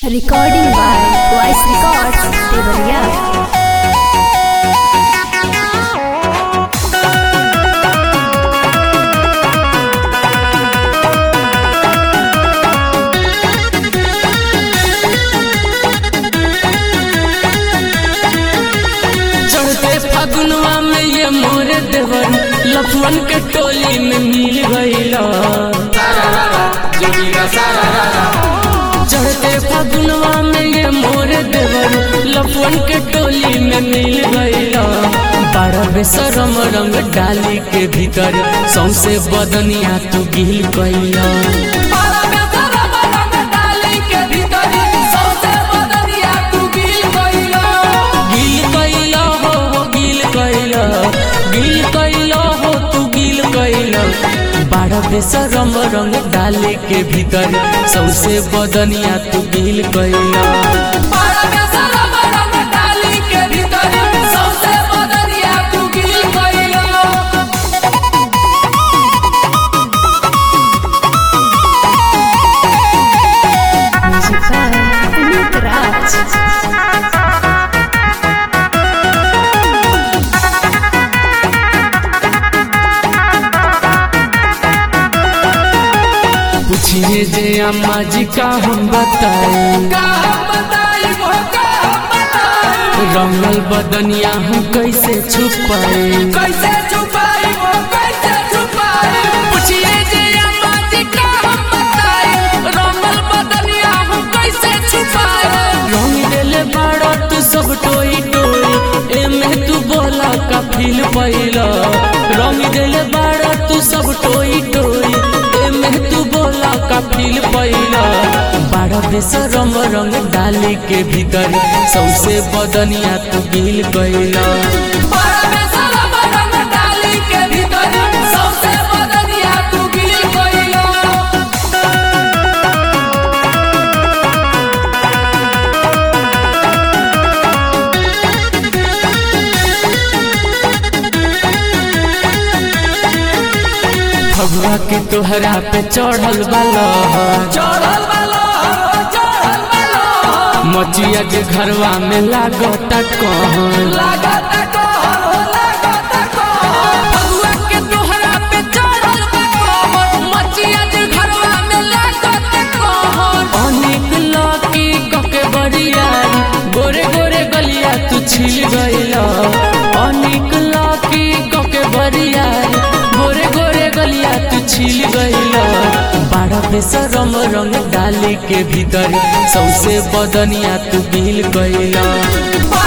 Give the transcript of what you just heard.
Recording by Voice Records, Devariya. चढ़ते फगुनवा में ये मोरे देवर लफवन के टोली में मिल गईला चढ़ते फगुनवा में ये मोरे देवर लफवन के टोली में मिल गईला बारह बेसरम रंग डाली के भीतर सौसे बदनिया तू गिल गईला गिल कैला हो हो गिल कैला गिल कैला हो तू गिल कैला बारह बेसरम रंग डाले के भीतर सौसे बदनिया तू गिल कैला Music by Amit Raj. पूछिए जे अम्मा जी का हम बताए रंगल बदनिया हम कैसे छुपाए कैसे छुपाई वो कैसे छुपाई पूछिए जे अम्मा जी का हम बताए रोमल बदनिया हम कैसे छुपाए रंग देले बाड़ा तू सब टोई टोई एमे तू बोला का फील पैला रंग देले बाड़ा तू सब टोई टोई एमे तू बोला का फील पैला बाड़ा बेसरम रंग डाले के भीतर सौसे बदनिया तू गिल गईला बड़ा में सारा बरंग डाली के भीतर सबसे बदनिया तू गिर गइलो फगुआ के तोहरा पे चढ़ल बाला चढ़ल वाला चढ़ल वाला मचिया के घरवा में लागता कहन लागत को लागत को भगवा के तोहरा पे चढ़ल बा मचिया जे घरवा में लागत को अनेक लाकी कके बरियारी गोरे गोरे गलिया तू छिल गईला अनेक लाकी कके बरियारी गोरे गोरे गलिया तू छिल गईला बाड़ा बेसरम रंग डाले के भीतर सौसे बदनिया तू गिल गईला बड़ा